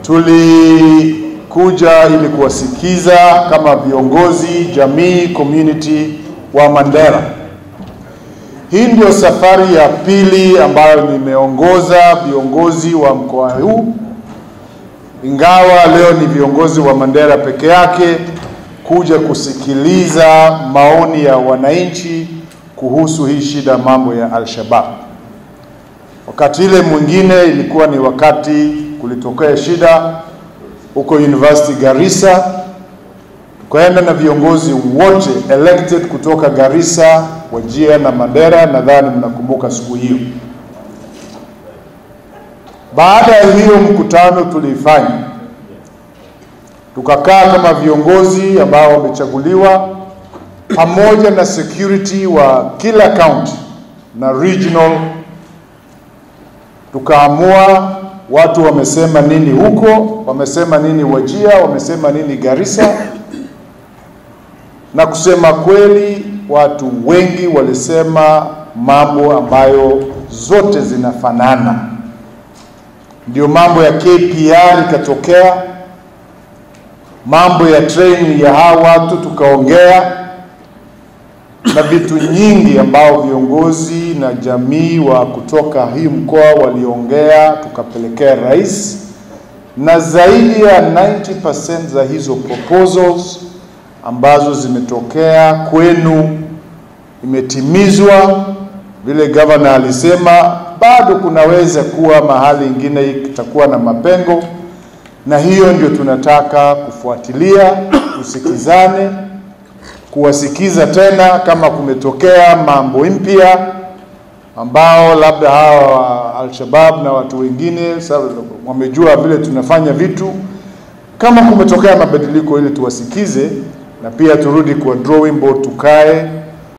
tulikuja ili kuwasikiza kama viongozi jamii community wa Mandera. Hii ndio safari ya pili ambayo nimeongoza viongozi wa mkoa huu, ingawa leo ni viongozi wa Mandera peke yake kuja kusikiliza maoni ya wananchi kuhusu hii shida mambo ya Al-Shabaab. Wakati ile mwingine ilikuwa ni wakati kulitokea shida huko University Garissa, tukaenda na viongozi wote elected kutoka Garissa, Wajir na Mandera. Nadhani mnakumbuka siku hiyo. Baada ya hiyo mkutano tulifanya, tukakaa kama viongozi ambao wamechaguliwa pamoja na security wa kila county na regional, tukaamua watu wamesema nini huko, wamesema nini Wajia, wamesema nini Garissa, na kusema kweli watu wengi walisema mambo ambayo zote zinafanana. Ndio mambo ya KPR ikatokea, mambo ya training ya hawa watu tukaongea, na vitu nyingi ambao viongozi na jamii wa kutoka hii mkoa waliongea, tukapelekea rais, na zaidi ya 90% za hizo proposals ambazo zimetokea kwenu imetimizwa. Vile gavana alisema, bado kunaweza kuwa mahali ingine itakuwa na mapengo, na hiyo ndio tunataka kufuatilia, tusikizane, kuwasikiza tena kama kumetokea mambo mpya ambao labda hawa Al-Shabaab na watu wengine wamejua vile tunafanya vitu, kama kumetokea mabadiliko, ili tuwasikize na pia turudi kwa drawing board, tukae